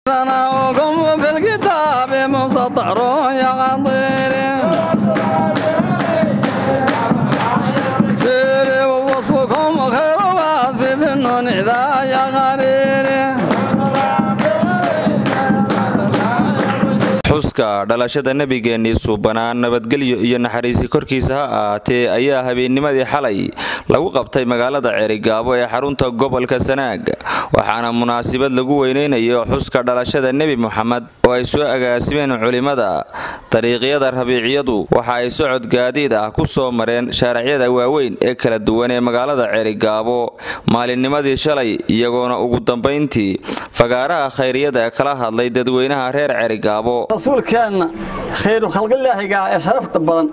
سناؤكم في الكتاب مسطر يا غضير فيري ووصفكم خير وصف في النون إذا يا غرير xuska dhalashada nebigeennii suubanaa nabadgelyo iyo naxariisi korkiisa ha ahaatee ayaa habeennimadii xalay lagu qabtay magaalada ceerigaabo ee xarunta gobolka sanaag waxaana munaasabad lagu weyneynayo xuska dhalashada nebi moxamed oo ay soo agaasimeen culimmada dariiqyada rabiiciyadu waxa ay socod gaadiid ah ku soo mareen shaaracyada waaweyn ee kala duwan ee magaalada ceerigaabo maalinnimadii shalay iyagoona ugu dambayntii fagaaraha khayriyada ee kala hadlay dadweynaha reer ceerigaabo rasuulkeenna khayru khalqilaahiga ee sharafta badan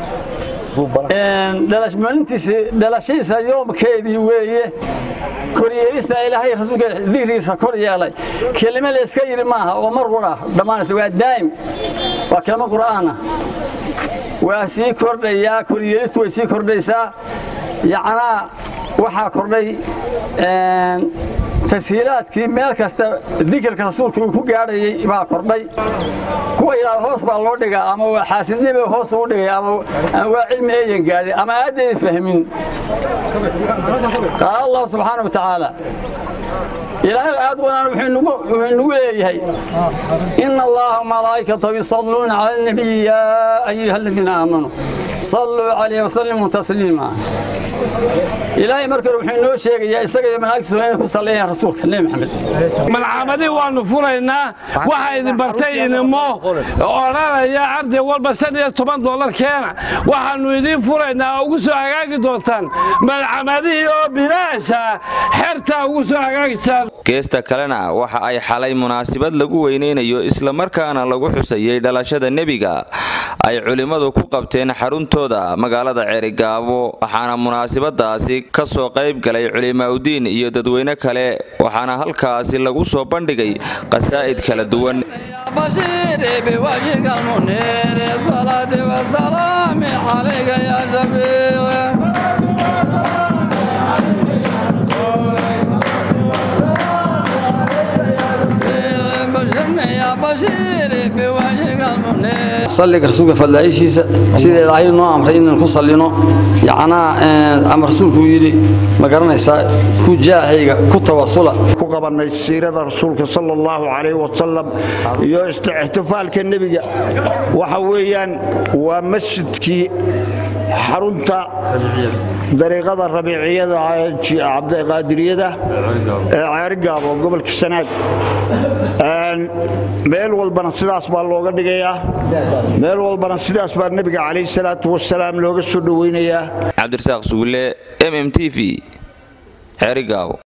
maalintiisi dhalashadiisa yoomkeedii weeye koryeelista ilaahay rasuulka digrigiisa kor yeelay kelime layska yidhi maaha oo mar qura dhammaanaysa waa daa'im waa kelimo qur'aana waa sii kordhayaa koryeelistu way sii kordhaysaa yacnaa waxaa kordhay tashiilaadkii meel kasta dikirka rasuulka uu ku gaadhayay baa kordhay kuwa yidhahda hoos baa loo dhigaa ama waa xaasidnimo hoos ugu dhigay ama waa cilmi eeyan gaadhin ama aadaydan fahmin qaala allahu subxaana wa tacaala ilaahay aad wanaan wuxuu nagu leeyahay ina allaha malaa'ikatahu yusalluuna cala alnabiyi yaa ayuha aladiina aamanuu salluu calayhi wasallimuu tasliima ilaahay markale wuxuu inoo sheegayaa isaga iyo malaa'igtiisu inay ku salleeyaan rasuulka nebi maxamed malcaamadii waannu furaynaa waxaa idin bartay idinmo odhanaya arday walba shan iyo toban dollar keena waxaannu idiin furaynaa oo ugu soo hagaagi doontaan malcamadihii oo bilaasha xertaa ugu soo hagaagijaan geesta kalena waxa ay xalay munaasabad lagu weyneynayo islamarkaana lagu xusayey dhalashada nebiga ay culimmadu ku qabteen xaruntooda magaalada ceerigaabo waxaana munaasabadaasi ka soo qayb galay culimaaudiin iyo dadweyne kale waxaana halkaasi lagu soo bandhigay qasaa'id kala duwan بشيري بوجهك المنير صلاة وسلام عليك يا شفيع بشرني يا بشيري بوجهك المنير salliga rasuulka fadlaaishiisa sida ilaahay noo amray inaan ku sallino yacnaa ama rasuulku yidhi ma garanaysaa ku jaahayga ku tawasula ku qabanay siirada rasuulka sala allahu calayh wasalam iyo ixtifaalka nebiga waxa weeyaan waa masjidkii xarunta dariiqada rabiiciyada cabdiqaadiriyada ee ceerigaabo gobolka sanaag meel walbana sidaas baa looga dhigayaa meel walbana sidaas baa nebiga calayh salaatu wasalaam looga soo dhoweynayaa cabdirasaaq sugulle m m t v ceerigaabo